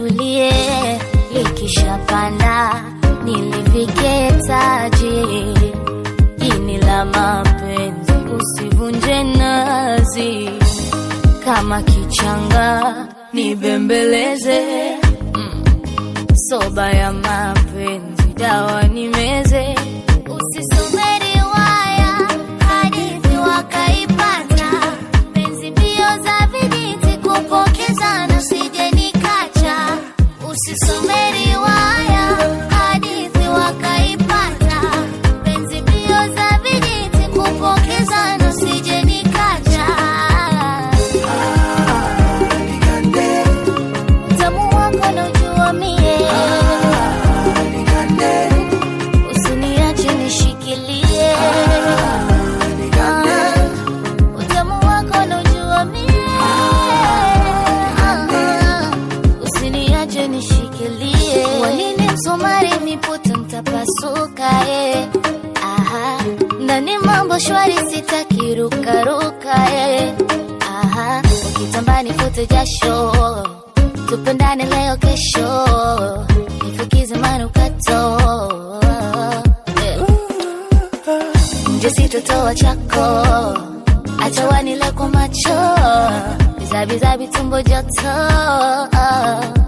litulie, likishapanda nilivike taji. Ini la mapenzi usivunje nazi, kama kichanga nibembeleze. Mm. Soba ya mapenzi dawa nimeze, usisome riwaya hadithi wakaipata, penzi mbio za vijiti kupokezana, usije nikacha. Usisome riwaya hadithi wakaipata, penzi mbio za vijiti kupokezana, usije nikacha. Utamu wako naujua mie, usiniache nishikilie. Ah, utamu wako naujua mie, Ah, usiniache nishikilie. Wanini msumari miputo mtapasuka eh. Aha, ndani mambo shwari sitaki rukaruka eh. Aha, ukitamba nifute jasho tupendane leo kesho nifukize manukato Eh. nje sitotoa chako acha wanile kwa macho bizabizabi tumbo joto